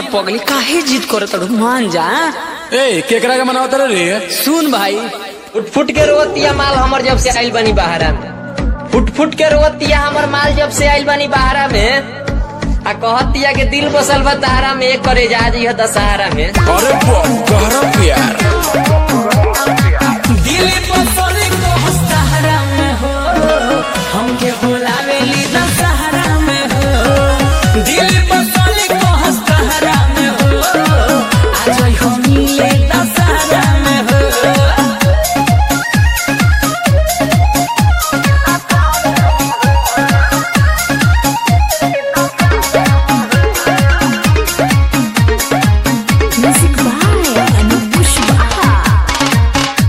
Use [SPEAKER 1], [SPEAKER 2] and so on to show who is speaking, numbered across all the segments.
[SPEAKER 1] पगली काहे जिद करत अड़ू मान जा
[SPEAKER 2] ए केकरा के मनावत रे
[SPEAKER 1] सुन भाई
[SPEAKER 3] फुट फुट के रोवतिया माल हमर जब से आइल बनी बहारा में फुट फुट के रोवतिया हमर माल जब से आइल बनी बहारा में आ कहतिया के दिल बसल बा तारा में एक करे जा जी दशहरा में
[SPEAKER 2] अरे गहरा प्यार
[SPEAKER 1] दिल बसले को सहारा में हो हमके बुलावेली दशहरा में हो दिल बसले को सहारा में हो आज हम मिले दशहरा में हो
[SPEAKER 4] Music by Anup Pushpa.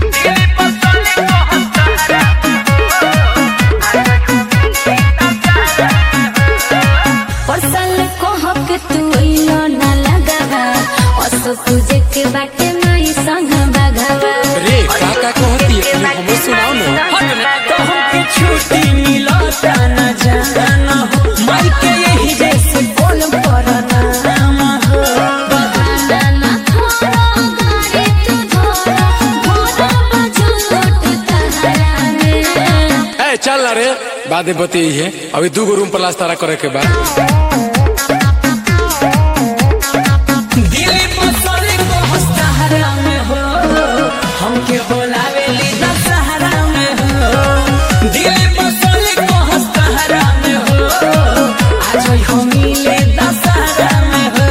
[SPEAKER 4] परसल को हक तू इलो ना लगावा असो तुझे के बाटे माई संग बगावा
[SPEAKER 2] रे का का कहती है तू हमको सुनाओ ना
[SPEAKER 1] तो हमके छुट्टी मिलता न जाना हो माई के यही जैसे बोल पर नाम हो
[SPEAKER 4] बहाना ना थोरो गाड़ी तू धोरो भोरा बजो लोट तहरा में
[SPEAKER 2] ए चल ना रे बादे बती है अभी दू गो रूम प्लास्टर करे के बाद
[SPEAKER 1] दिल बसले को सहारा में हो हमके बोलावेली दशहरा में हो दिल बसले को सहारा में हो आज हम मिले दशहरा में हो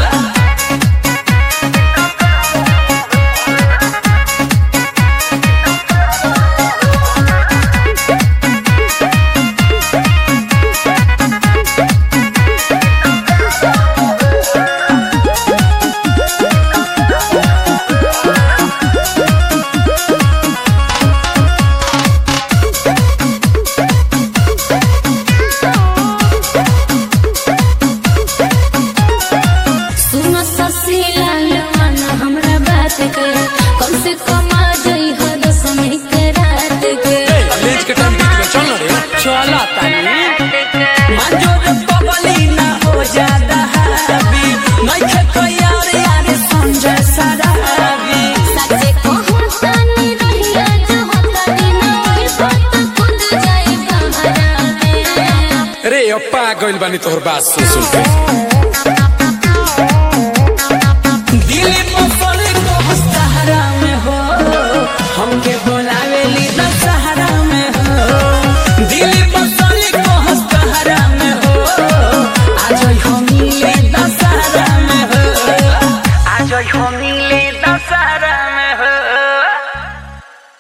[SPEAKER 4] सुनो ससी लाल मन हमरा बात के कम से कम आ जाई हो दसमी के रात के
[SPEAKER 2] कॉलेज के टाइम बीत गया चल ना रे
[SPEAKER 1] चला तानी मंजूर पबली ना हो जादा हावी नहीं खे कोई यार यार समझे सराबी
[SPEAKER 4] सच्चे कहूं तानी रहिया जो होतानी ना ओए बात खुद जाई बहरा में
[SPEAKER 2] रे अप्पा गइल बानी तोहर बात सुन सुन के
[SPEAKER 1] दिल बसले को सहारा में हो हमके बोलावेली दशहरा में हो दिल बसले को सहारा में हो आज हम मिले दशहरा में हो आज हम मिले दशहरा में हो